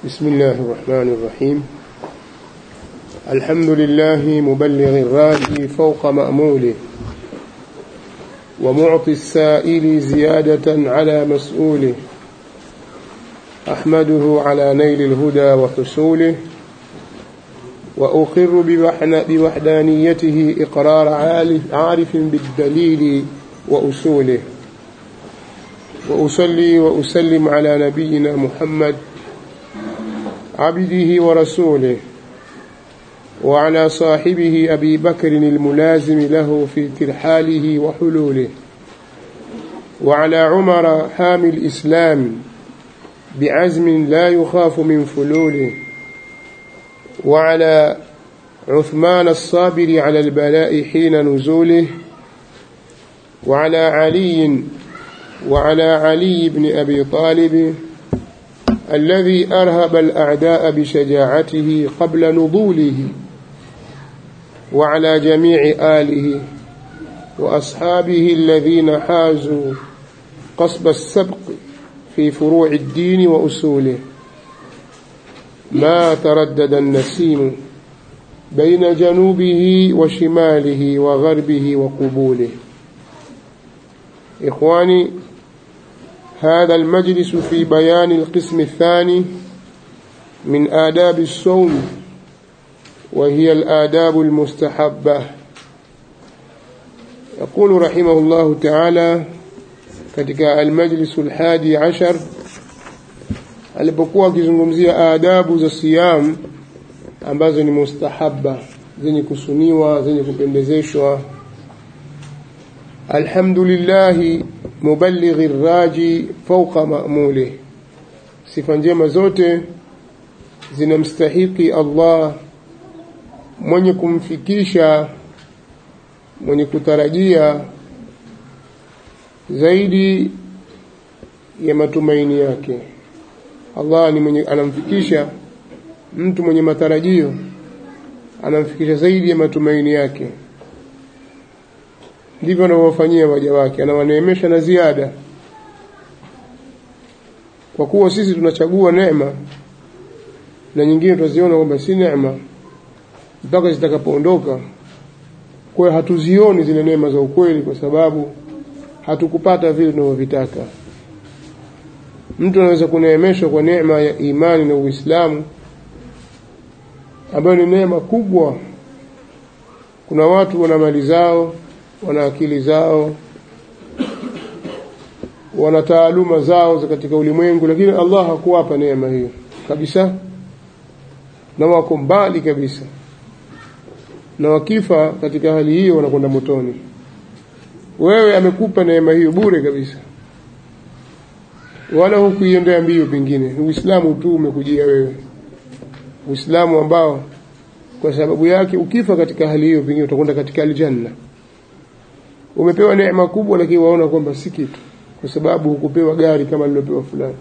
بسم الله الرحمن الرحيم الحمد لله مبلغ الراجي فوق مأموله ومعطي السائل زيادة على مسؤوله أحمده على نيل الهدى وحصوله وأقر بوحدانيته إقرار عارف بالدليل وأصوله وأصلي وأسلم على نبينا محمد عبده ورسوله وعلى صاحبه أبي بكر الملازم له في ترحاله وحلوله وعلى عمر حامي الإسلام بعزم لا يخاف من فلوله وعلى عثمان الصابر على البلاء حين نزوله وعلى علي وعلى علي بن أبي طالب الذي أرهب الأعداء بشجاعته قبل نضوله وعلى جميع آله وأصحابه الذين حازوا قصب السبق في فروع الدين وأصوله ما تردد النسيم بين جنوبه وشماله وغربه وقبوله إخواني هذا المجلس في بيان القسم الثاني من آداب الصوم وهي الآداب المستحبة يقول رحمه الله تعالى katika almajlisu alhadi ashar alipokuwa akizungumzia adabu za siyam ambazo ni mustahabba zenye kusuniwa zenye kupendezeshwa alhamdulillahi muballighi raji fauqa ma'mulih sifa njema zote zinamstahiki Allah mwenye kumfikisha mwenye kutarajia zaidi ya matumaini yake Allah ni mwenye anamfikisha mtu mwenye matarajio anamfikisha zaidi ya matumaini yake ndivyo anavyowafanyia waja wake anawaneemesha na ziada kwa kuwa sisi tunachagua neema na nyingine tunaziona kwamba si neema mpaka zitakapoondoka kwa hatuzioni zile neema za ukweli kwa sababu hatukupata vile tunavyovitaka mtu anaweza kuneemeshwa kwa neema ya imani na Uislamu ambayo ni neema kubwa kuna watu wana mali zao wana akili zao wana taaluma zao za katika ulimwengu lakini Allah hakuwapa neema hiyo kabisa na wako mbali kabisa na wakifa katika hali hiyo wanakwenda motoni wewe amekupa neema hiyo bure kabisa wala hukuiendea mbio pengine uislamu tu umekujia wewe uislamu ambao kwa sababu yake ukifa katika hali hiyo pengine utakwenda katika aljanna umepewa neema kubwa lakini waona kwamba si kitu kwa sababu hukupewa gari kama lilopewa fulani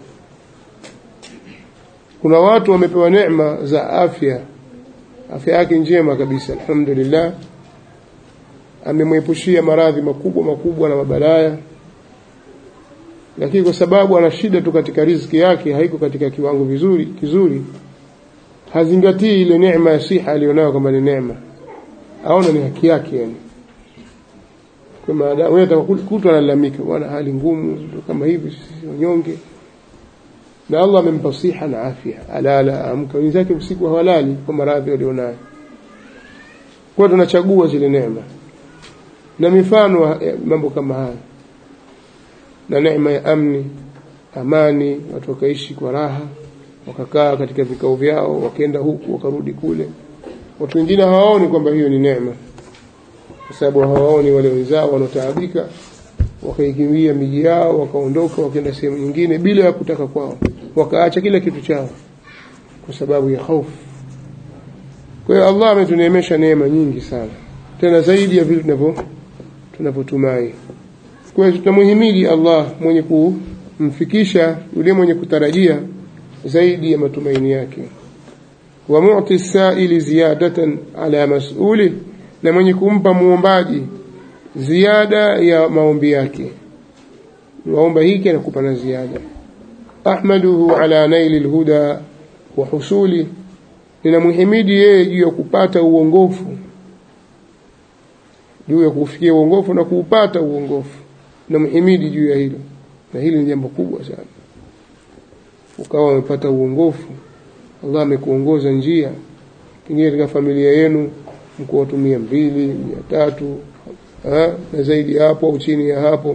kuna watu wamepewa neema za afya afya yake njema kabisa alhamdulillah amemwepushia maradhi makubwa makubwa na mabalaya lakini kwa sababu ana shida tu katika riziki yake haiko katika kiwango vizuri kizuri hazingatii ile neema ya siha aliyonayo kama ni neema aona ni haki yake yani kwa maana wewe utakutwa analalamika bwana hali ngumu kama hivi sisi wanyonge na Allah amempa siha na afya alala amka wenzake usiku hawalali kwa maradhi walionayo kwa tunachagua zile neema na mifano mambo kama haya na neema ya amni amani watu wakaishi kwa raha wakakaa katika vikao vyao wakaenda huku wakarudi kule watu wengine hawaoni kwamba hiyo ni neema kwa sababu hawaoni wale wenzao wanaotaabika wakaikimbia miji yao wakaondoka wakaenda sehemu nyingine bila ya kutaka kwao wakaacha kila kitu chao kwa sababu ya hofu kwa hiyo Allah ametuneemesha neema nyingi sana tena zaidi ya vile tunavyo tunavyotumai kwa hiyo tunamuhimidi Allah mwenye kumfikisha yule mwenye kutarajia zaidi ya matumaini yake wa mu'ti sa'ili ziyadatan ala mas'uli na mwenye kumpa muombaji ziada ya maombi yake waomba hiki anakupa na ziada ahmaduhu ala naili lhuda wa husuli ninamhimidi yeye juu ya kupata uongofu juu ya kufikia uongofu na kuupata uongofu namhimidi juu ya hilo na hili ni jambo kubwa sana ukawa umepata uongofu Allah amekuongoza njia pengine katika familia yenu mko watu mia mbili mia tatu ha? na zaidi ya hapo au chini ya hapo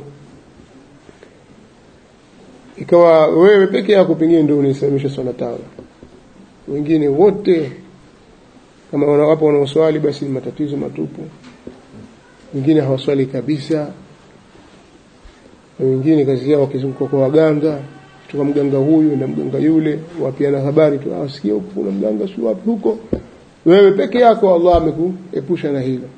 ikawa wewe peke yako pengine ndio unaisalimisha swala tano wengine wote kama wapo wanaoswali basi ni matatizo matupu wengine hawaswali kabisa na wengine kazi yao wakizunguka kwa waganga kutoka mganga huyu na mganga yule wapiana habari tu asikia huko kuna mganga si wapi huko wewe peke yako Allah amekuepusha na hilo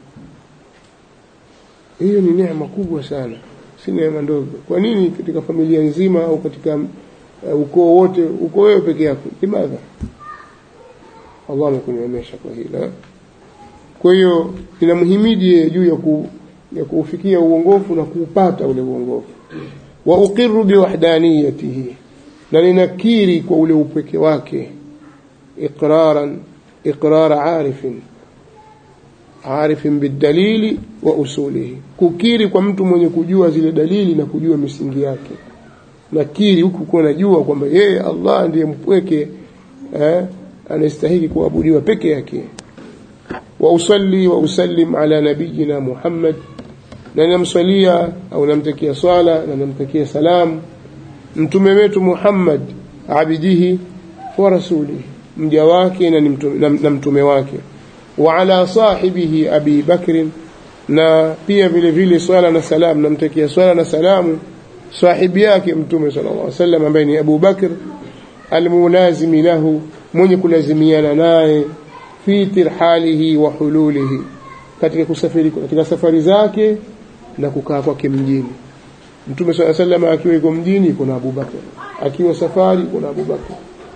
hiyo ni neema kubwa sana si neema ndogo kwa nini katika familia nzima au katika uh, ukoo wote uko wewe peke yako limadha Allah amekuneemesha kwa hilo kwa hiyo ninamhimidi juu ya ku, ya kuufikia uongofu na kuupata ule uongofu wa uqiru biwahdaniyatihi na ninakiri kwa ule upweke wake iqraran iqrara arifin arifin bidalili wa usulihi kukiri kwa mtu mwenye kujua zile dalili na kujua misingi yake nakiri huku kuwa najua kwamba yeye Allah ndiye mpweke eh, anastahili kuabudiwa peke yake wa usalli wa usallim ala nabiyina Muhammad na namswalia au namtakia swala na namtakia salam mtume wetu Muhammad abidihi wa rasulihi mja wake na, mtume, na mtume wake wa ala sahibihi abi bakrin na pia vile vile swala na salam namtakia swala na salamu sahibi yake mtume sallallahu alaihi wasallam ambaye ni Abu Bakr almulazimi lahu mwenye kulazimiana naye fi tirhalihi wa hululihi katika kusafiri katika safari zake na kukaa kwake mjini mtume swalla sallam akiwa yuko mjini kuna Abu Bakr akiwa safari kuna Abu Bakr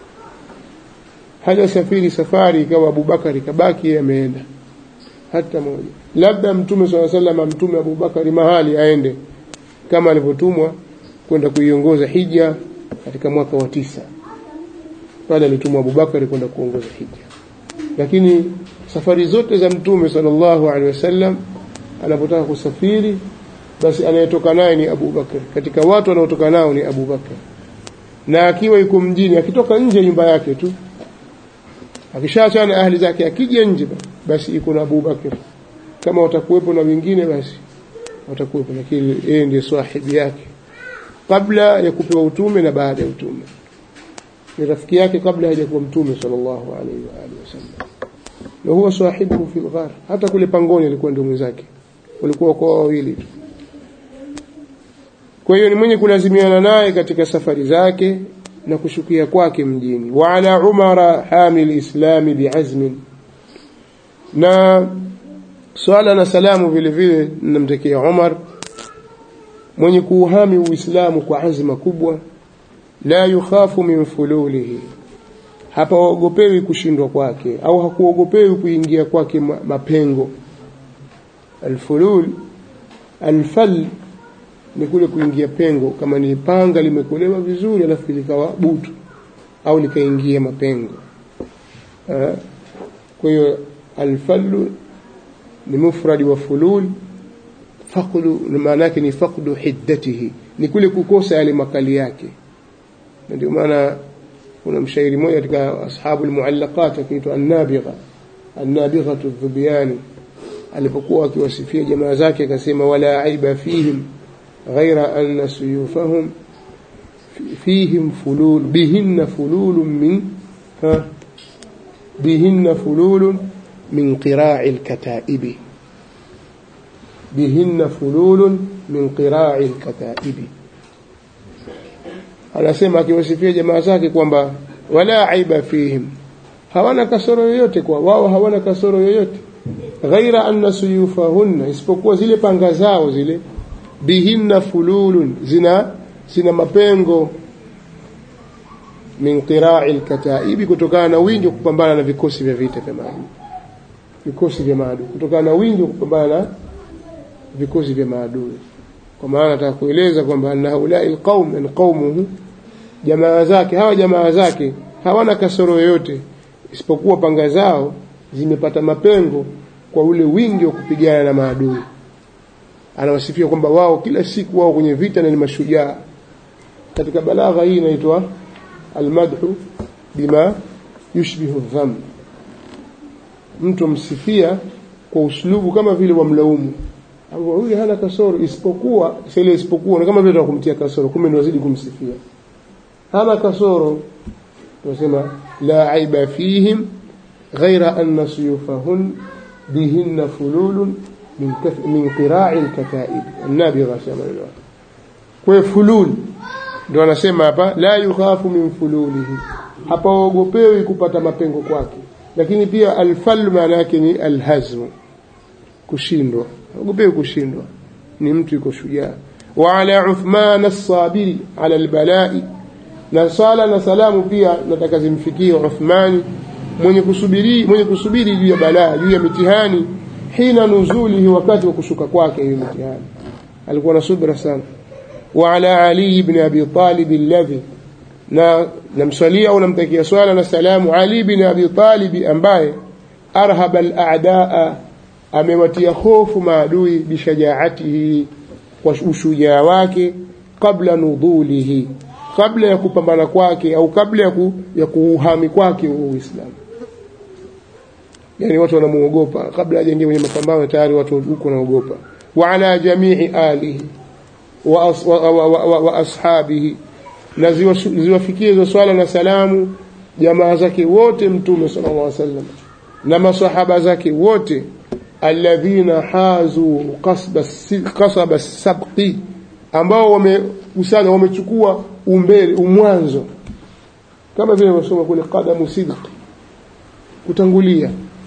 haja safiri safari ikawa Abu Bakari kabaki yeye ameenda hata moja labda mtume swalla sallam mtume Abu Bakari mahali aende kama alivyotumwa kwenda kuiongoza hija katika mwaka wa tisa pale alitumwa Abu Bakari kwenda kuongoza hija lakini safari zote za mtume sallallahu alaihi wasallam anapotaka kusafiri basi anayetoka naye ni Abu Bakar katika watu wanaotoka nao ni Abu Bakar na akiwa yuko mjini akitoka nje nyumba yake tu akishaachana na ahli zake akija nje basi iko na Abu Bakar kama watakuwepo na wengine basi watakuwepo lakini yeye ndiye sahibi yake kabla ya kupewa utume na baada ya utume ni rafiki yake kabla hajakuwa mtume sallallahu alaihi wa alihi wasallam na huwa sahibu fi ghar hata kule pangoni alikuwa ndio mwenzake walikuwa kwa wawili tu kwa hiyo ni mwenye kulazimiana naye katika safari zake na kushukia kwake mjini wa ala umara hamil islami biazmin na swala na salamu vile vile namtakia Umar mwenye kuuhami uislamu kwa azma kubwa la yukhafu min fululihi hapaogopewi kushindwa kwake au hakuogopewi kuingia kwake mapengo alfulul alfal ni kule kuingia pengo kama ni panga limekolewa vizuri alafu likawa butu au likaingia mapengo kwa hiyo alfallu ni mufradi wa fulul faqdu maana yake ni faqdu hiddatihi ni kule kukosa yale makali yake ndio maana kuna mshairi mmoja katika ashabu almuallaqat akiitwa an-nabigha an-nabigha adh-dhubyani alipokuwa akiwasifia jamaa zake akasema wala aiba fihim ghaira anna suyufahum fihim fulul bihinna fulul min ha bihinna fulul min qira'i al-kata'ibi bihinna fulul min qira'i al-kata'ibi anasema akiwasifia jamaa zake kwamba wala aiba fihim hawana kasoro yoyote kwa wao hawana kasoro yoyote ghaira anna suyufahunna isipokuwa zile panga zao zile bihinna fululun zina zina mapengo min qira'i alkataibi kutokana na wingi wa kupambana na vikosi vya vita vya maadui vikosi vya maadui kutokana na wingi wa kupambana na vikosi vya maadui kwa maana nataka kueleza kwamba anna haulai alqaum an qaumuhu jamaa zake hawa jamaa zake hawana kasoro yoyote isipokuwa panga zao zimepata mapengo kwa ule wingi wa kupigana na maadui anawasifia kwamba wao kila siku wao kwenye vita na ni mashujaa katika balagha hii inaitwa almadhu bima yushbihu dham mtu msifia kwa uslubu kama vile wamlaumu huyu hana kasoro isipokuwa sile isipokuwa ni kama vile kumtia kasoro kumbe ndio wazidi kumsifia hana kasoro tunasema la aiba fihim ghaira anna suyufahun bihinna fululun min kaf min qira'i al-kataib an-nabigha sema hilo kwa fulul ndio anasema hapa la yukhafu min fululihi hapa ogopewi kupata mapengo kwake lakini pia alfal maana yake ni alhazmu kushindwa ogopewi kushindwa ni mtu yuko shujaa wa ala uthman as-sabiri ala al-bala'i na sala na salamu pia nataka zimfikie Uthmani mwenye kusubiri mwenye kusubiri juu ya balaa juu ya mitihani hina nuzulihi wakati wa kushuka kwake hiyo mitihani alikuwa na subra sana wa ala ali ibn abi talib alladhi na namswalia au namtakia swala na salamu ali ibn abi talib ambaye arhaba al-a'daa amewatia hofu maadui bishajaatihi kwa ushujaa wake kabla nudhulihi kabla ya kupambana kwake au kabla ya, ku, ya kuuhami kwake Uislamu. Yani watu wanamuogopa kabla hajaingia kwenye mapambano, tayari watu huko wanaogopa. Wa ala jamii alihi wa, as, wa, wa, wa, wa, wa ashabihi, na ziwafikie hizo swala na salamu jamaa zake wote Mtume sallallahu alaihi wasallam na masahaba zake wote alladhina hazu qasba sabqi ambao wamekusanya wamechukua umbele umwanzo kama vile wasoma kule qadamu sidq kutangulia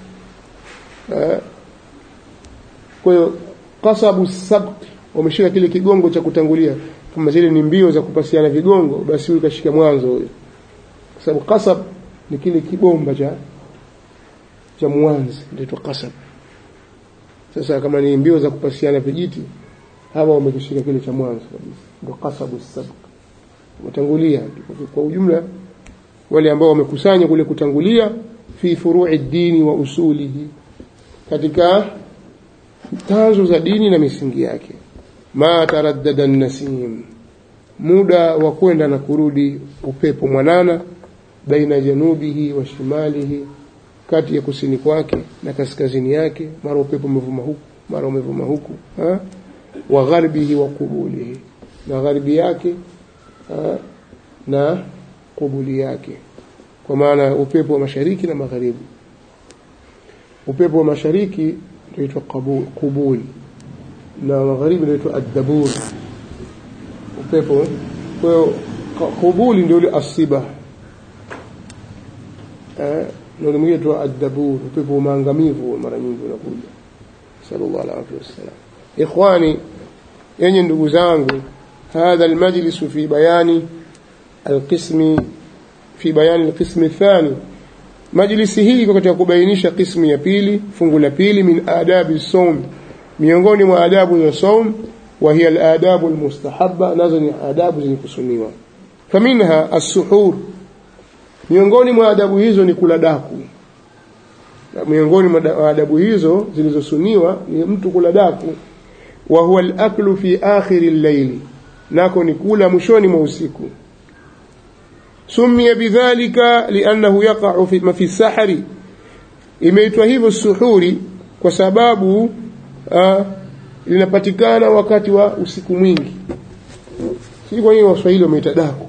kwa hiyo qasabu sabq wameshika kile kigongo cha kutangulia kama zile ni mbio za kupasiana vigongo basi huyu kashika mwanzo huyo kwa sababu qasab ni kile kibomba cha cha mwanzo ndio qasab sasa kama ni mbio za kupasiana vijiti hawa wamekishika kile cha mwanzo kabisa ndio qasabu sabq watangulia kwa ujumla wale ambao wamekusanya kule kutangulia fi furu'i dini wa usulihi katika tanzo za dini na misingi yake ma taraddada nasim muda wa kwenda na kurudi upepo mwanana baina janubihi wa shimalihi kati ya kusini kwake na kaskazini yake mara upepo umevuma huku mara umevuma huku ha? wa gharbihi wa qubulihi na gharbi yake ha? na kubuli yake kwa maana upepo wa mashariki na magharibi upepo wa mashariki unaitwa kubul na magharibi unaitwa addabur upepo kwa hiyo kubuli ndio ile asiba eh na mwingine unaitwa addabur upepo wa maangamivu mara nyingi unakuja sallallahu alaihi wasallam ikhwani yenye ndugu zangu هذا المجلس في بيان القسم في بيان القسم الثاني majlisi hii iko katika kubainisha qismu ya pili fungu la pili min adabi saum miongoni mwa adabu za saum wa hiya aladabu almustahabba nazo ni adabu zenye kusuniwa faminha as-suhur miongoni mwa adabu hizo ni kula daku miongoni mwa adabu hizo zilizosuniwa ni mtu kula daku wa huwa al-aklu fi akhir al-layl nako ni kula mwishoni mwa usiku سمي بذلك لأنه يقع في في السحر imeitwa hivyo suhuri kwa sababu uh, linapatikana wakati wa usiku mwingi si kwa hiyo waswahili wameita daku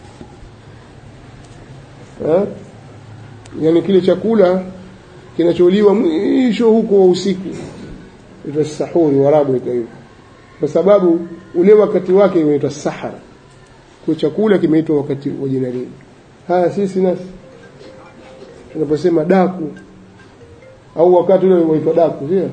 uh, yani kile chakula kinacholiwa mwisho huko wa usiku ita sahuri warabu ita hivyo kwa sababu ule wakati wake unaitwa sahara kwa chakula kimeitwa wakati wa jina lile haya sisi nasi tunaposema daku au wakati ule unaitwa daku sio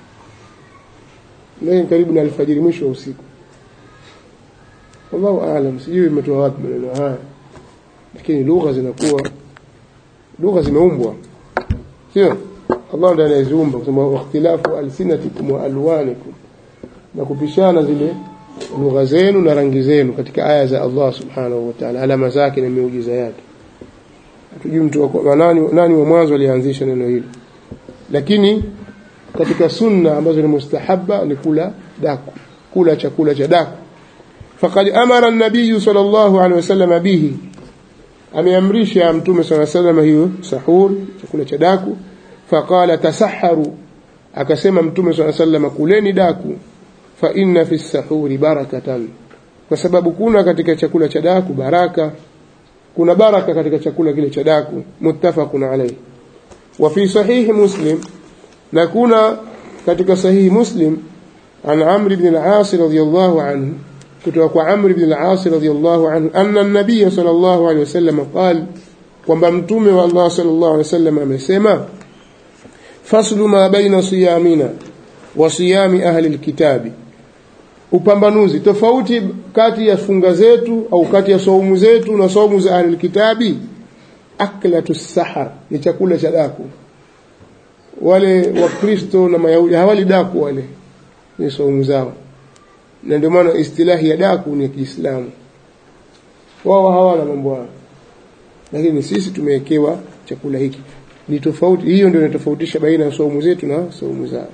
leo karibu na alfajiri mwisho wa usiku wallahu aalam sijui imetoa wapi maneno haya lakini lugha zinakuwa lugha zimeumbwa sio Allah ndiye anayeziumba kusema ikhtilafu alsinatikum wa alwanikum na kupishana zile lugha zenu na rangi zenu katika aya za Allah subhanahu wa ta'ala alama zake na miujiza yake hatujui mtu wa nani, nani wa mwanzo alianzisha neno hilo lakini katika sunna ambazo ni mustahabba ni kula daku kula chakula cha daku faqad amara an-nabiy sallallahu alaihi wasallam bihi ameamrisha mtume sallallahu alaihi wasallam hiyo sahur chakula cha daku faqala tasaharu akasema mtume sallallahu alaihi wasallam kuleni daku fa inna fi sahuri barakatan kwa sababu kuna katika chakula cha daku baraka kuna baraka katika chakula kile cha daku muttafaqun alayhi wa fi sahih muslim na kuna katika sahihi muslim an amr ibn al-as radiyallahu anhu kutoka kwa amr ibn al-as radiyallahu anhu anna an-nabiy sallallahu alayhi wasallam qala kwamba mtume wa Allah sallallahu alayhi wasallam amesema faslu ma baina siyamina wa siyami ahli al-kitabi upambanuzi tofauti kati ya funga zetu au kati ya saumu zetu na saumu za ahli kitabi aklatu sahar ni chakula cha daku wale wakristo na mayahudi hawali daku wale ni saumu zao na ndio maana istilahi ya daku ni kiislamu wao hawana mambo hayo lakini sisi tumewekewa chakula hiki ni tofauti hiyo ndio inatofautisha baina ya saumu zetu na saumu zao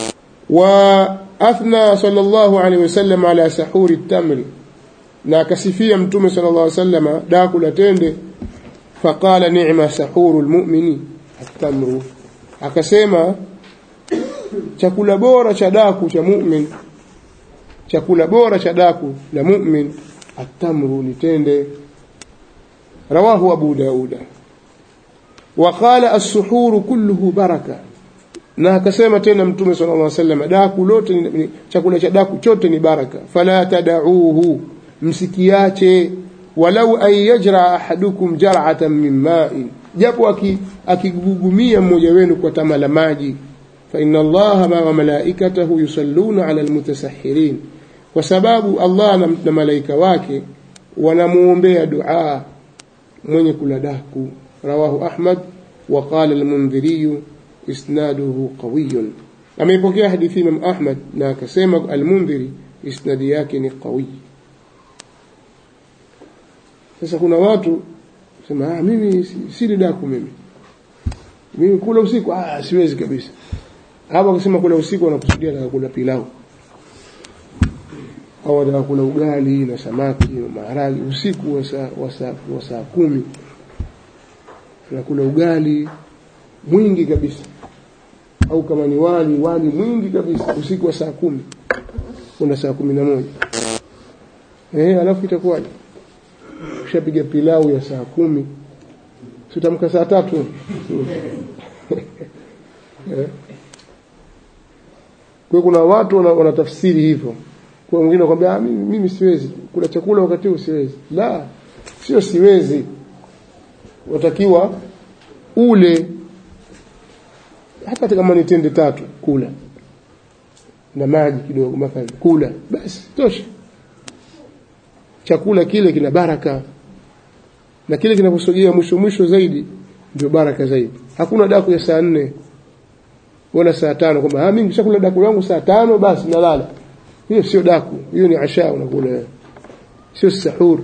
وأثنى صلى الله عليه وسلم على سحور التمر na akasifia mtume sallallahu alaihi wasallam daku la tende faqala ni'ma sahuru almu'mini at-tamru akasema chakula bora cha daku cha mu'min chakula bora cha daku la mu'min at-tamru ni tende rawahu abu dauda وقال السحور كله بركه na akasema tena mtume sallallahu alaihi wasallam daku lote ni, chakula cha daku chote ni baraka fala tadauhu msikiache walau an yajra ahadukum jar'atan min ma'in japo akigugumia mmoja wenu kwa tama la maji fa inna allaha ma malaikatahu yusalluna ala almutasahhirin kwa sababu Allah na, na malaika wake wanamuombea dua mwenye kula daku rawahu ahmad wa qala al-mundhiri isnaduhu qawiyun ameipokea hadithi Imam Ahmad na akasema al-Mundhiri isnadi yake ni qawi sasa kuna watu sema ah mimi sili daku mimi mimi kula usiku ah siwezi kabisa hapa kusema kula usiku wanakusudia na kula pilau au wanataka kula ugali na samaki na maharagi usiku wa saa wa saa wa saa kumi tunakula ugali mwingi kabisa au kama ni wali wali mwingi kabisa usiku wa saa kumi kuna saa kumi na moja eh alafu itakuwaje ushapiga pilau ya saa kumi sitamka saa tatu eh. kwa kuna watu wanatafsiri hivyo kwa mwingine anakuambia mimi, mimi siwezi kula chakula wakati huu siwezi la sio siwezi watakiwa ule hata kama ni tende tatu kula na maji kidogo mathalan kula basi tosha chakula kile kina baraka na kile kinaposogea mwisho mwisho zaidi ndio baraka zaidi hakuna daku ya saa nne wala saa tano kwamba ah mimi nishakula daku langu saa tano basi nalala hiyo sio daku hiyo ni asha unakula sio sahur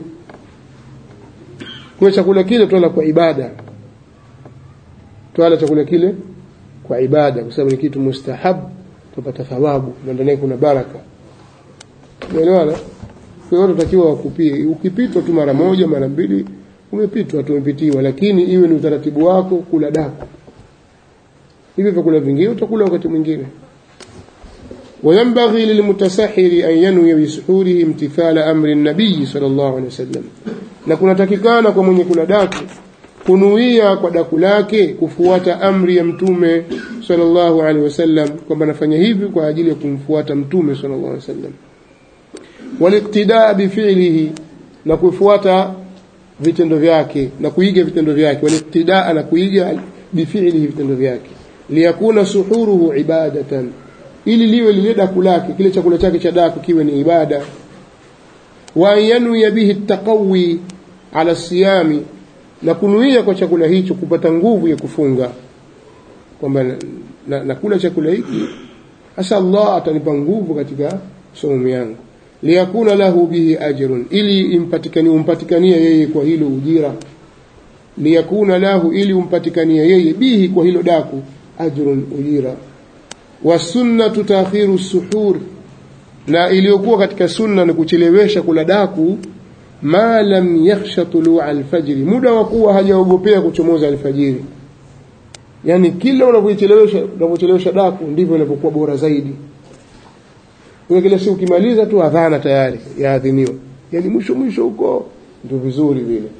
kwa chakula kile tuala kwa ibada tuala chakula kile kwa ibada kwa sababu ni kitu mustahab tupata thawabu na ndani kuna baraka umeelewana kwa hiyo tunatakiwa wakupie ukipitwa tu mara moja mara mbili umepitwa tumepitiwa lakini iwe ni utaratibu wako kula daku hivyo vyakula vingine utakula wakati mwingine وينبغي للمتسحر أن ينوي بسحوره امتثال أمر النبي صلى الله عليه وسلم na kunatakikana kwa mwenye kula daku kunuia kwa daku lake kufuata amri ya mtume sallallahu alaihi wasallam kwamba nafanya hivi kwa ajili ya kumfuata mtume sallallahu alaihi wasallam waliktidaa bifilihi na kufuata vitendo vyake na kuiga vitendo vyake waliktidaa na kuiga bifilihi vitendo vyake liyakuna suhuruhu ibadatan ili liwe lile daku lake kile chakula chake cha daku kiwe ni ibada wa yanwi bihi taqawi ala siyami na kunuia kwa chakula hicho kupata nguvu ya kufunga kwamba nakula na chakula hiki hasa Allah atanipa nguvu katika somo yangu liyakuna lahu bihi ajrun ili impatikani umpatikanie yeye kwa hilo ujira liyakuna lahu ili umpatikanie yeye bihi kwa hilo daku ajrun ujira wasunnatu taakhiru suhur na iliyokuwa katika sunna ni kuchelewesha kula daku ma lam yakhsha tulua alfajiri muda wa kuwa hajaogopea kuchomoza alfajiri yani kila unavyochelewesha unavyochelewesha daku ndivyo inapokuwa bora zaidi kwa kile si ukimaliza tu adhana tayari yaadhiniwa yani mwisho mwisho huko ndio vizuri vile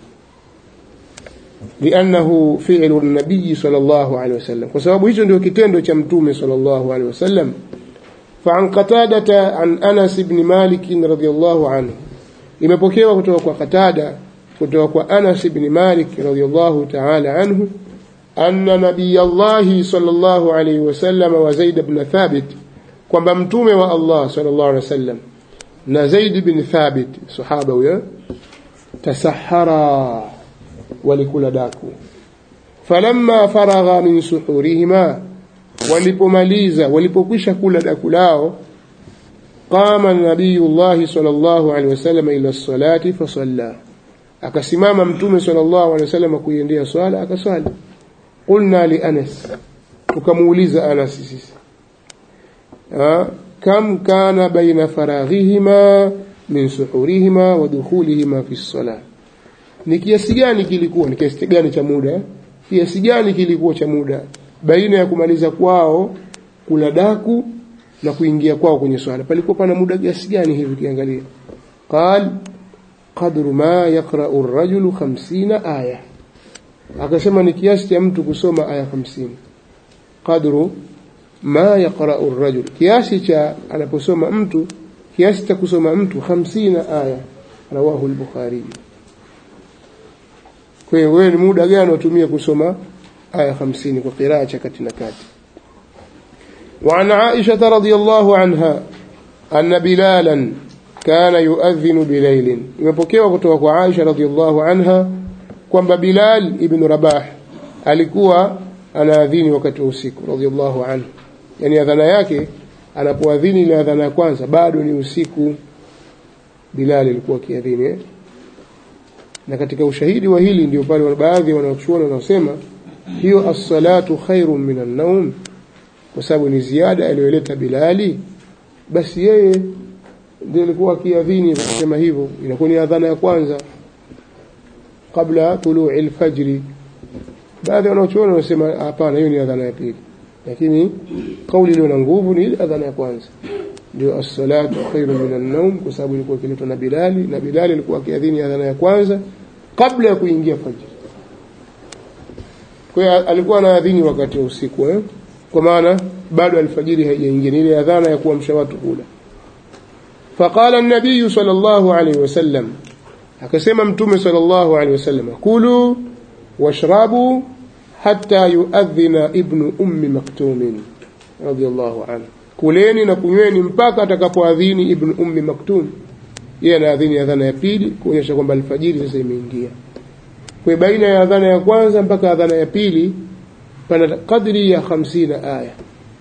لأنه فعل النبي صلى الله عليه وسلم وسبب hicho ndio kitendo cha mtume صلى الله عليه وسلم فعن قتادة عن أنس بن مالك رضي الله عنه imepokewa kutoka kwa Qatada kutoka kwa Anas ibn Malik radhiyallahu ta'ala anhu anna nabiyallahi sallallahu alayhi wasallam wa Zaid ibn Thabit kwamba mtume wa Allah sallallahu alayhi wasallam na Zaid ibn Thabit sahaba huyo tasahara walikula daku falamma faragha min suhurihima walipomaliza walipokwisha kula daku lao qama nabiyullahi sallallahu alaihi wasallam ila salati fasalla akasimama mtume sallallahu alaihi wasallam kuiendea swala akaswali qulna li anas tukamuuliza anas sisi kam kana baina faraghihima min suhurihima wa dukhulihima fi salah ni kiasi gani kilikuwa ni kiasi gani cha muda kiasi gani kilikuwa cha muda baina ya kumaliza kwao kula daku na kuingia kwao kwenye swala palikuwa pana muda kiasi gani hivi kiangalia qal qadru ma yaqra'u ar-rajulu 50 aya akasema ni kiasi cha mtu kusoma aya 50 qadru ma yaqra'u ar-rajul kiasi cha anaposoma mtu kiasi cha kusoma mtu 50 aya rawahu al-bukhari kwa hiyo wewe ni muda gani unatumia kusoma aya 50 kwa qiraa cha kati na kati وعن عائشة رضي الله عنها أن بلالا كان يؤذن بليل imepokewa kutoka kwa Aisha radhiallahu anha kwamba Bilal ibn Rabah alikuwa anaadhini wakati wa usiku radhiallahu anhu yani adhana yake anapoadhini ile adhana ya kwanza bado ni usiku Bilal alikuwa akiadhini eh? na katika ushahidi wa hili ndio pale baadhi wanachuoni wanaosema hiyo as-salatu khairun min an-nawm kwa sababu ni ziada aliyoleta Bilali basi yeye ndiye alikuwa akiadhini kusema hivyo inakuwa ni adhana ya kwanza kabla tuluu al-fajri baadhi wanachuoni wanasema hapana hiyo ni adhana ya pili lakini kauli iliyo na nguvu ni ile adhana ya kwanza ndio as-salatu khairu min an-nawm kwa sababu ilikuwa ikiletwa na Bilali na Bilali alikuwa akiadhini adhana ya kwanza kabla ya kuingia fajr kwa hiyo alikuwa anaadhini wakati wa usiku eh? kwa maana bado alfajiri haijaingia ni ile adhana ya kuamsha watu kula faqala an-nabiy sallallahu alayhi wasallam akasema mtume sallallahu alayhi wasallam kulu washrabu hatta yuadhina ibnu ummi maktum radiyallahu anhu kuleni na kunyweni mpaka atakapoadhini ibnu ummi maktum yeye anaadhini adhana ya pili kuonyesha kwamba alfajiri sasa imeingia kwa baina ya adhana ya kwanza mpaka adhana ya pili pana kadri ya 50 aya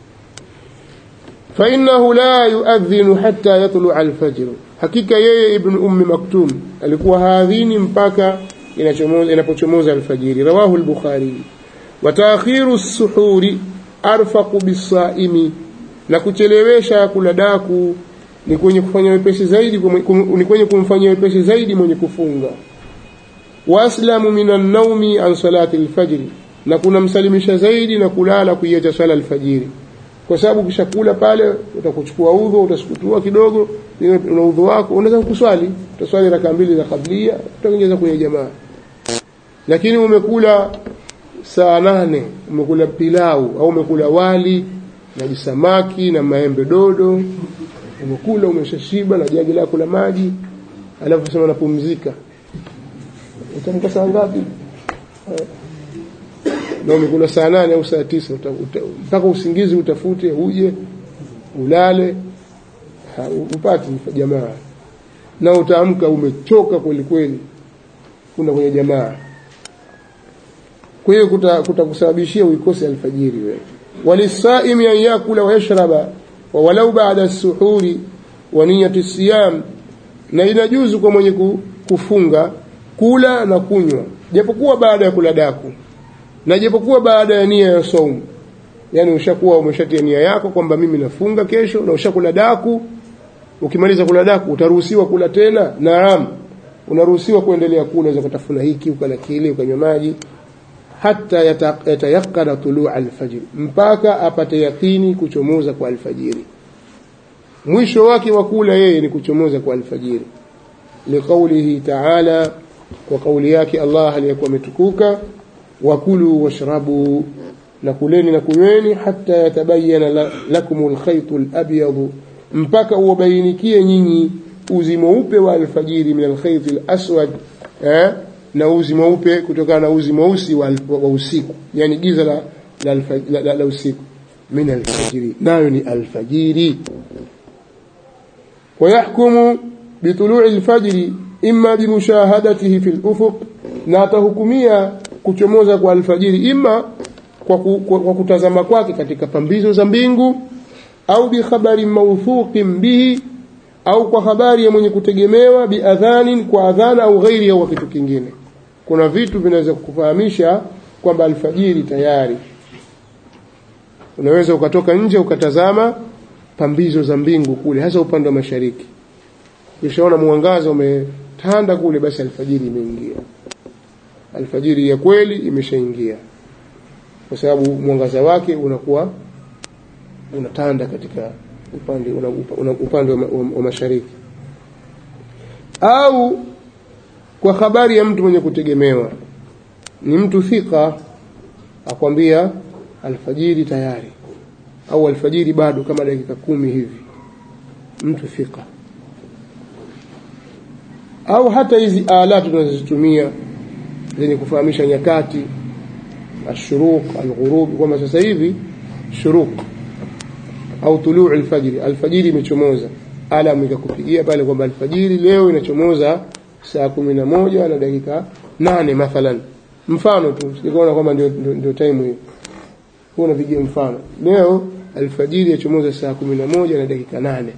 فإنه لا يؤذن حتى يطلع الفجر hakika yeye ibn ummi maktum alikuwa haadhini mpaka inachomoza inapochomoza alfajiri rawahu al-bukhari wa ta'khiru as-suhuri arfaqu bis-saimi na kuchelewesha kula daku ni kwenye kufanya wepesi zaidi ni kwenye kumfanyia wepesi zaidi mwenye kufunga waslamu minan naumi an salati al-fajr na kunamsalimisha zaidi na kulala kuiacha swala alfajiri kwa sababu ukishakula pale utakuchukua udhu utasukutua kidogo una udhu wako unaweza kuswali utaswali raka mbili za kablia utaongeza kwenye jamaa lakini umekula saa nane umekula pilau au umekula wali na jisamaki na maembe dodo umekula umeshashiba na jagi lako la maji alafu sema napumzika utamka saa ngapi na umekula saa nane au saa tisa mpaka usingizi utafute uje ulale ha, upati jamaa na utaamka umechoka kweli kweli kuna kwenye jamaa kwa hiyo kutakusababishia kuta uikose alfajiri wewe walisaimi an yakula wa yashraba wa walau baada as-suhuri wa niyati siyam na inajuzu kwa mwenye kufunga kula na kunywa japokuwa baada ya kula daku na japokuwa baada ya nia ya saumu yani ushakuwa umeshatia nia yako kwamba mimi nafunga kesho na ushakula daku ukimaliza kula daku utaruhusiwa kula tena naam unaruhusiwa kuendelea kula unaweza kutafuna hiki ukala kile ukanywa maji hata yatayaqana tuluu alfajiri mpaka apate yakini kuchomoza kwa alfajiri mwisho wake wa kula yeye ni kuchomoza kwa alfajiri liqaulihi taala kwa kauli yake Allah aliyekuwa ametukuka wakulu washrabu na kuleni na kunyweni hata yatabayana lakum alkhayt alabyad mpaka uwabainikie nyinyi uzi mweupe wa alfajiri min alkhayt alaswad eh na uzi mweupe kutokana na uzi mweusi wa, wa usiku yani giza la, la, la, la, la usiku min alfajiri nayo ni alfajiri ويحكم بطلوع الفجر إما بمشاهدته في الأفق na atahukumia kuchomoza kwa alfajiri ima kwa, ku, kwa, kwa kutazama kwake katika pambizo za mbingu au bikhabari mawthuqin bihi au kwa habari ya mwenye kutegemewa biadhanin kwa adhana au ghairi au kitu kingine kuna vitu vinaweza kukufahamisha kwamba alfajiri tayari unaweza ukatoka nje ukatazama pambizo za mbingu kule hasa upande wa mashariki ukishaona mwangaza umetanda kule basi alfajiri imeingia alfajiri ya kweli imeshaingia kwa sababu mwangaza wake unakuwa unatanda katika upande una, una, upande wa, wa, wa mashariki au kwa habari ya mtu mwenye kutegemewa ni mtu thika akwambia alfajiri tayari au alfajiri bado kama dakika kumi hivi mtu thika au hata hizi ala tunazozitumia zenye kufahamisha nyakati ashuruq alghurub kwamba sasa hivi shuruq au tuluu alfajiri alfajiri imechomoza alam ikakupigia pale kwamba alfajiri leo inachomoza saa kumi na moja na dakika nane mathalan mfano tu sikaona kwamba ndio, ndio, ndio time hiyo huwa napigia mfano leo alfajiri yachomoza saa kumi na moja na dakika nane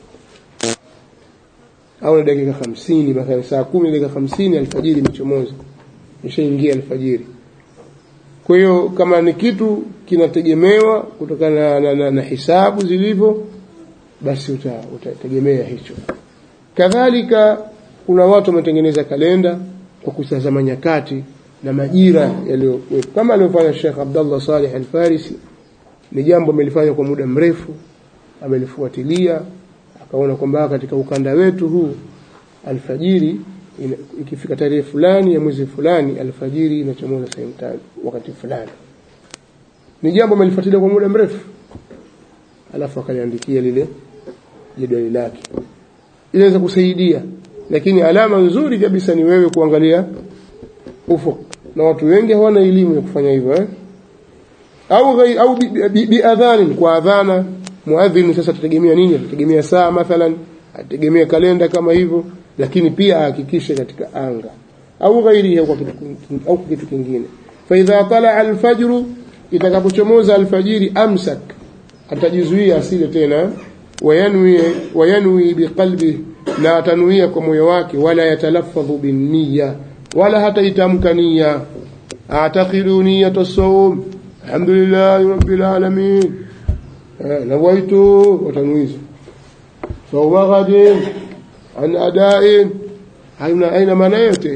au na dakika hamsini mathalan saa kumi na dakika hamsini alfajiri imechomoza ishaingia alfajiri kwa hiyo kama ni kitu kinategemewa kutokana na, na, na, na hisabu zilivyo basi utategemea uta hicho kadhalika kuna watu wametengeneza kalenda kwa kutazama nyakati na majira yaliyokuwepo kama alivyofanya Sheikh Abdullah Saleh Al-Farisi ni jambo amelifanya kwa muda mrefu amelifuatilia akaona kwamba katika ukanda wetu huu alfajiri ina, ikifika tarehe fulani ya mwezi fulani alfajiri inachomoza sehemu tano wakati fulani ni jambo amelifuatilia kwa muda mrefu alafu akaliandikia lile jedwali lake inaweza kusaidia lakini alama nzuri kabisa ni wewe kuangalia ufuk na watu wengi hawana elimu ya kufanya hivyo eh? au ghai, au biadhanin bi, bi kwa adhana muadhin sasa tutegemea nini tutegemea saa mathalan ategemea kalenda kama hivyo lakini pia ahakikishe katika anga au ghairihi au kitu au kitu kingine fa idha tala alfajr itakapochomoza alfajiri amsak atajizuia asile tena wayanwi wayanwi biqalbi na atanuia kwa moyo wake wala yatalaffadhu binniya wala hata itamka nia a'taqidu niyata as-sawm alhamdulillahi rabbil alamin nawaitu watanuiza sawma ghadin an ada'in haina aina maana yote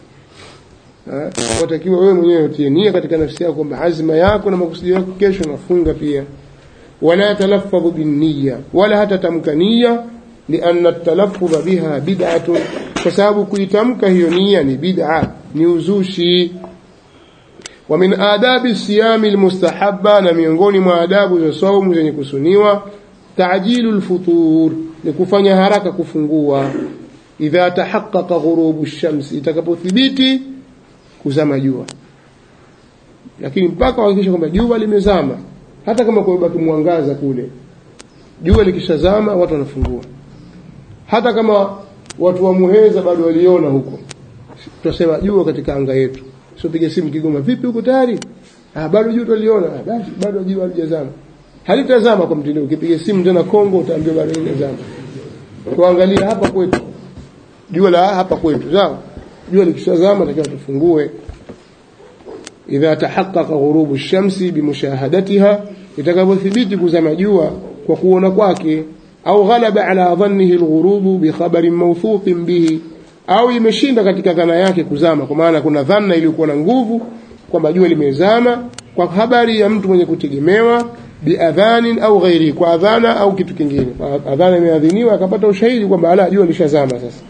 watakiwa wewe mwenyewe utie nia katika nafsi yako kwamba azma yako na makusudi yako kesho nafunga pia wala talaffadhu binniya wala hata tamka nia لأن التلفظ بها بدعة فسبب كيتمك هي نية بدعة نيوزوشي ومن آداب الصيام المستحبة نميونغوني ما آداب الصوم zenye kusuniwa تعجيل الفطور لكفanya haraka kufungua idha tahaqqaqa ghurubu shams itakapothibiti kuzama jua lakini mpaka uhakikisha kwamba jua limezama hata kama kubaki mwangaza kule jua likishazama watu wanafungua hata kama watu wa Muheza bado waliona huko tutasema jua katika anga yetu sio piga simu Kigoma vipi huko tayari ah bado jua tuliona ah, basi bado jua halijazama halitazama kwa mtindo ukipiga simu tena Kongo utaambiwa bado linazama tuangalia hapa kwetu jua la hapa kwetu sawa jua likishazama takiwa tufungue idha tahaqqaqa ghurubu ash-shamsi bimushahadatiha itakapothibiti kuzama jua kwa kuona kwake au ghalaba ala dhannihi al-ghurubu bi khabarin mawthuqin bihi au imeshinda katika dhana yake kuzama kwa maana kuna dhana iliyokuwa na nguvu kwamba jua limezama kwa habari ya mtu mwenye kutegemewa biadhanin au ghairi kwa adhana au kitu kingine adhana imeadhiniwa akapata ushahidi kwamba ala jua lishazama sasa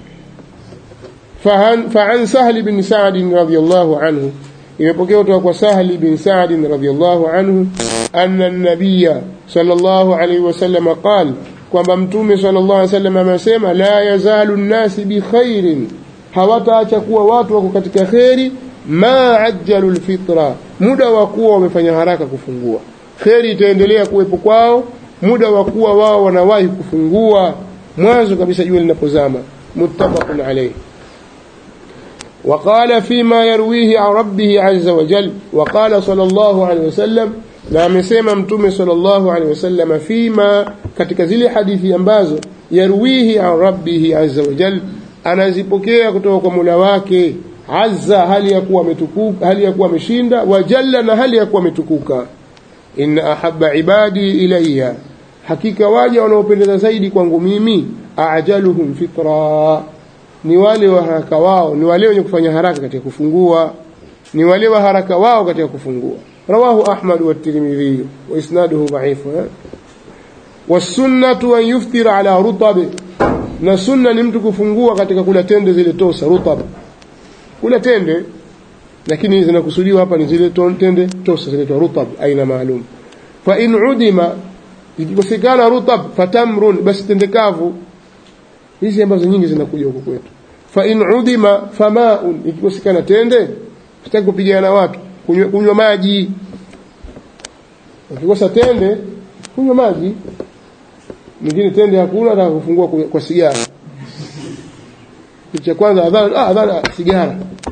فعن سهل بن سعد رضي الله عنه imepokea kutoka kwa Sahli bin Sa'd radhiyallahu anhu anna an-nabiy sallallahu alayhi wasallam qala kwamba mtume sallallahu alayhi wasallam amesema la yazalu an-nas bi khairin hawataacha kuwa watu wako katika khairi ma ajjalu al-fitra muda wa kuwa wamefanya haraka kufungua khairi itaendelea kuwepo kwao muda wa kuwa wao wanawahi kufungua mwanzo kabisa jua linapozama muttafaqun alayhi وقال فيما يرويه عن ربه عز وجل وقال صلى الله عليه وسلم na amesema mtume sallallahu alaihi wasallam fima katika zile hadithi ambazo yarwihi an rabbihi azza wa jal anazipokea kutoka kwa Mola wake azza hali ya kuwa ametukuka hali ya kuwa ameshinda wa jalla na hali ya kuwa ametukuka inna ahabba ibadi ilayya hakika waja wanaopendeza zaidi kwangu mimi ajaluhum fitra ni wale wa haraka wao ni wale wenye kufanya haraka katika kufungua ni wale wa haraka wao katika kufungua rawahu ahmad wa tirmidhi wa isnaduhu dha'if wasunnatu an yuftira ala rutab na sunna ni mtu kufungua katika kula tende zile tosa rutab kula tende lakini zinakusudiwa hapa ni zile tende tosa zile rutab aina maalum fa in udima ikikosekana rutab fatamrun basi tende kavu hizi ambazo nyingi zinakuja huko kwetu fa in udima famaun ikikosekana tende sitaki kupigana na watu kunywa, kunywa maji ukikosa tende kunywa maji mwingine tende hakuna hata kufungua kwa sigara kitu cha kwanza adhana ah adhana sigara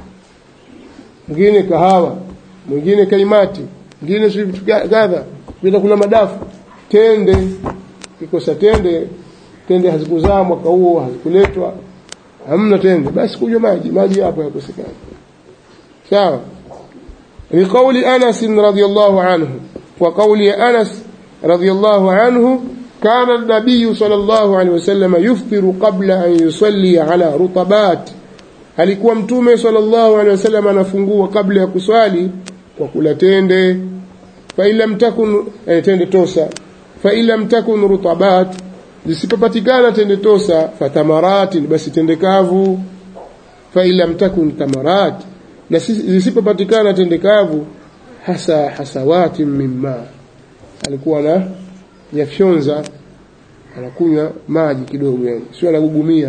mwingine kahawa mwingine kaimati mwingine si vitu kadha bila kula madafu tende kikosa tende tende hazikuzaa mwaka huo hazikuletwa hamna tende basi kunywa maji maji hapo yakosekana sawa لقول أنس رضي الله عنه وقول أنس رضي الله عنه كان النبي صلى الله عليه وسلم يفطر قبل أن يصلي على رطبات alikuwa mtume sallallahu alaihi wasallam anafungua kabla ya kuswali kwa kula tende fa illam takun eh, tende tosa fa illam takun rutabat zisipopatikana tende tosa fatamaratin basi tende kavu fa illam takun tamarat na zisipopatikana tende kavu hasa hasawatin mimma alikuwa na yafyonza anakunywa maji kidogo yani sio anagugumia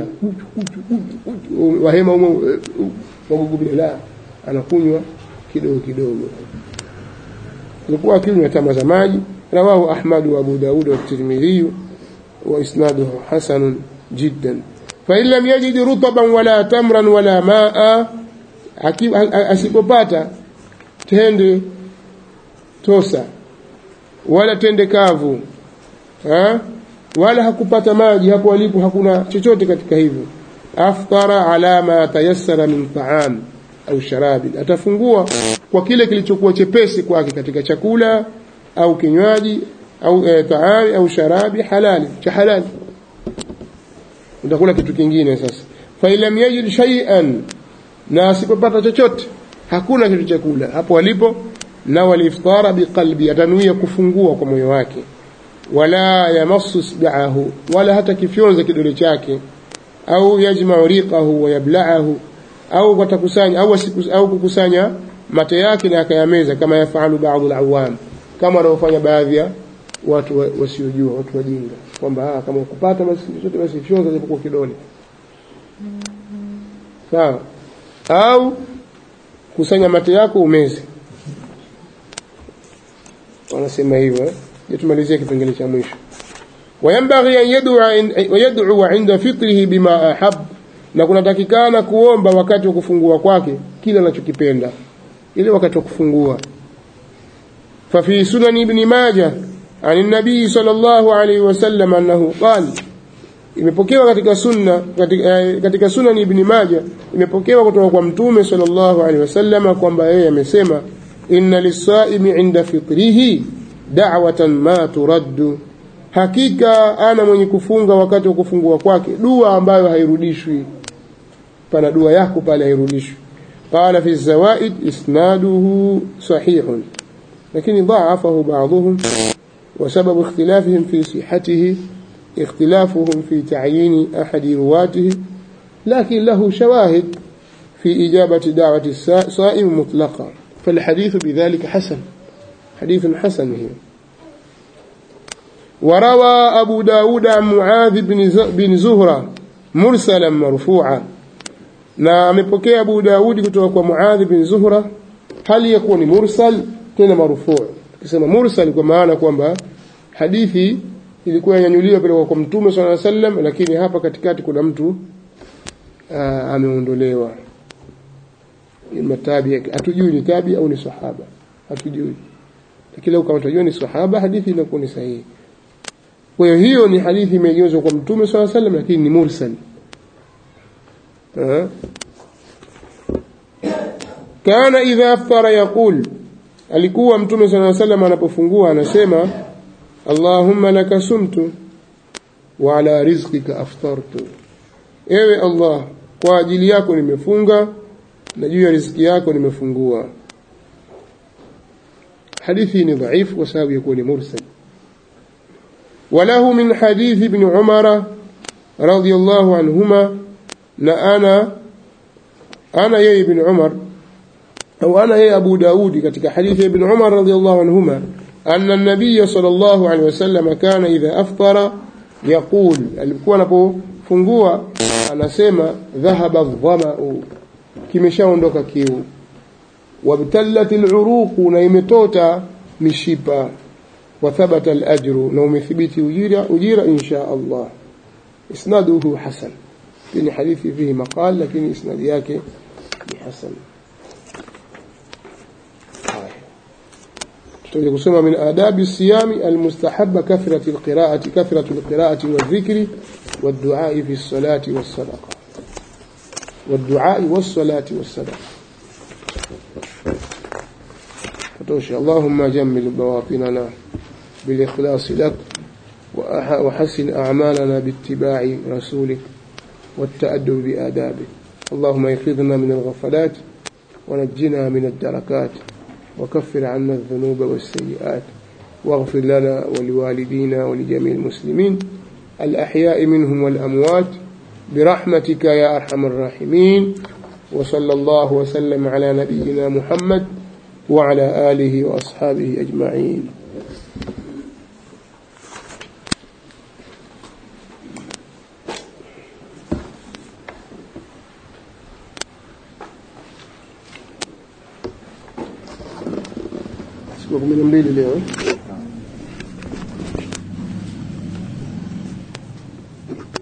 wahema umo wagugumia la anakunywa kidogo kidogo alikuwa akinywa tama za maji rawahu ahmad wa abu daud wa tirmidhi wa isnaduhu hasan jiddan fa in lam yajid rutaban wala tamran wala maa asipopata tende tosa wala tende kavu ha? wala hakupata maji hapo alipo hakuna chochote katika hivyo aftara ala ma tayassara min ta'am au sharabi atafungua kwa kile kilichokuwa chepesi kwake katika chakula au kinywaji au e, taami au sharabi halali cha halali utakula kitu kingine sasa fa ilam yajid shay'an na asipopata chochote hakuna kitu cha kula hapo alipo na waliftara biqalbi atanuia kufungua kwa moyo wake wala yamassu isba'ahu wala hata kifyonza kidole chake au yajma'u riqahu wa yabla'ahu au watakusanya au au kukusanya mate yake na akayameza kama yafalu baadhi al-awam kama wanaofanya baadhi ya watu wasiojua watu wajinga kwamba kama ukupata basi chochote basi fyonza japokuwa kidole sawa au kusanya mate yako umeze wanasema hivyo je tumalizie kipengele cha mwisho وينبغي أن يدعو ويدعو عند فطره بما أحب na kunatakikana kuomba wakati wa kufungua kwake kile anachokipenda ile wakati wa kufungua ففي سنن ابن ماجه عن النبي صلى الله عليه وسلم أنه قال imepokewa katika sunna katika, eh, katika sunan ibn Majah imepokewa kutoka kwa mtume sallallahu alaihi wasallam kwamba yeye amesema inna lis-saimi 'inda fitrihi da'watan ma turaddu hakika ana mwenye kufunga wakati wa kufungua kwake dua ambayo hairudishwi pana dua yako pale hairudishwi qala fi zawaid isnaduhu sahihun lakini dha'afahu ba'dhum وسبب اختلافهم في صحته اختلافهم في تعيين أحد رواته لكن له شواهد في إجابة دعوة الصائم مطلقا فالحديث بذلك حسن حديث حسن هي وروى أبو داود عن معاذ بن زهرة مرسلا مرفوعا na amepokea Abu Daudi kutoka kwa Muadh bin Zuhra hali ya kuwa ni mursal tena marufuu tukisema mursal kwa maana kwamba hadithi ilikuwa yanyanyuliwa pale kwa Mtume صلى الله عليه وسلم lakini hapa katikati kuna mtu ameondolewa matabi hatujui ni tabi au ni sahaba hatujui lakini kama tunajua ni sahaba hadithi inakuwa ni sahihi kwa hiyo hiyo ni hadithi imegeuzwa kwa Mtume صلى الله عليه وسلم lakini ni mursal kana idha aftara yaqul alikuwa mtume صلى الله عليه وسلم anapofungua anasema Allahumma laka sumtu wa ala rizqika aftartu ewe Allah kwa ajili yako nimefunga na juu ya riziki yako nimefungua hadithi ni dhaifu kwa sababu ya kuwa ni mursal وله من حديث ابن عمر رضي الله عنهما na ana ana yeye ibn Umar au ana yeye Abu Daudi katika hadithi ibn Umar radhiyallahu anhuma anna an-nabiy sallallahu alaihi wasallam kana idha aftara yaqul alikuwa anapofungua anasema dhahaba dhama'u kimeshaondoka kiu wabtallat al-uruq na imetota mishipa wa thabata al-ajru na umethibiti ujira ujira insha Allah isnaduhu hasan ni hadithi fihi maqal lakini isnadi yake ni hasan tutaje kusoma min adabi siyami almustahabba kathratu alqira'ati kathratu alqira'ati wadhikri والدعاء في الصلاة والصدقة والدعاء والصلاة والصدقة فتوشي اللهم جمل بواطننا بالإخلاص لك وحسن أعمالنا باتباع رسولك والتأدب بآدابه اللهم ايقظنا من الغفلات ونجنا من الدركات وكفر عنا الذنوب والسيئات واغفر لنا ولوالدينا ولجميع المسلمين الأحياء منهم والأموات برحمتك يا أرحم الراحمين وصلى الله وسلم على نبينا محمد وعلى آله وأصحابه أجمعين siku kumi na mbili leo